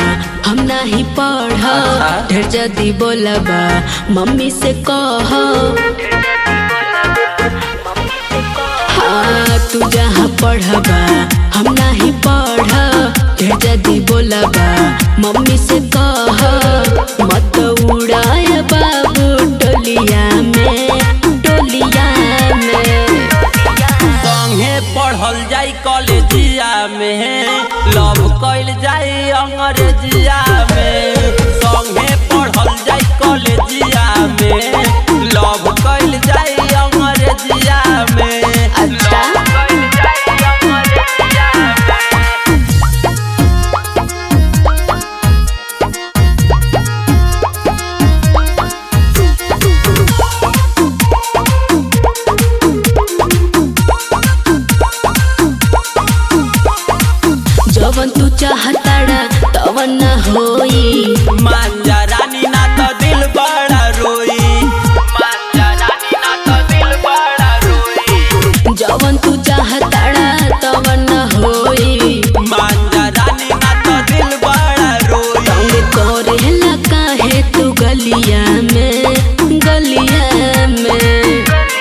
हम नाही पढ़ ढेर जदी बोलबा मम्मी से कह हाँ तू जहाँ पढ़बा हम नाही पढ़ ढेर जदी बोलबा मम्मी से कह मत उड़ाय बाबू टोलिया में टोलिया में संगे पढ़ल जाई कॉलेजिया में लव कइल जाई अंग्रेजिया में संगे पढ़ल जाई कॉलेजिया में लव कइल जाई अंग्रेजिया में अच्छा। लव कइल जाई अंग्रेजिया में। जवन तू चाहताड़ा तवन न होई मांजा रानी ना तो दिल बड़ा रोई मांजा रानी ना तो दिल बड़ा रोई जवन तू चाहताड़ा तवन न होई मांजा रानी ना तो दिल बड़ा रोई तंग करेला काहे तू गलिया में गलिया में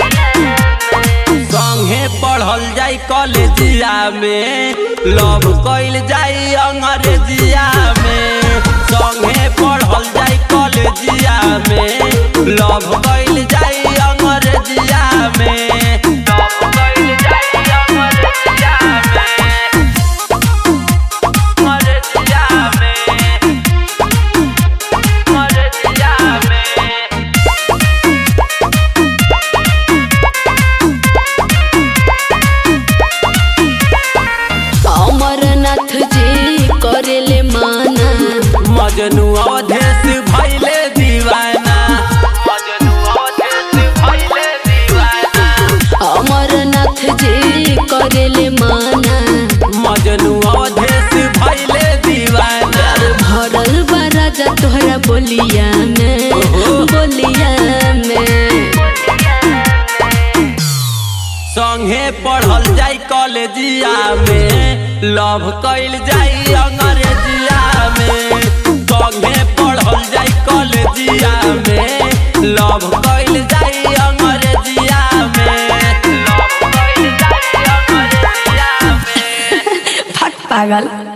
संगे पढ़ल जाई कॉलेजिया में लव कइल जाई अंग्रेजिया में संगे पढ़ल जाई कॉलेजिया में लव कइल जाई अंग्रेजिया में लव कइल जाई अंग्रेजिया में अंग्रेजिया में अंग्रेजिया में अमरनाथ जी करेले माना मजनू अवधेश भैले दीवाना मजनू अवधेश भैले दीवाना अमरनाथ जी करेले माना मजनू अवधेश भैले दीवाना भरल बा राजा तोहरा बोलिया में बोलिया में संगे पढ़ल जाई कॉलेजिया में लव कइल जाई अंग्रेजिया में संगे पढ़ल जाई कॉलेजिया में लव कइल जाई अंग्रेजिया में लव कइल जाई अंग्रेजिया में फट पागल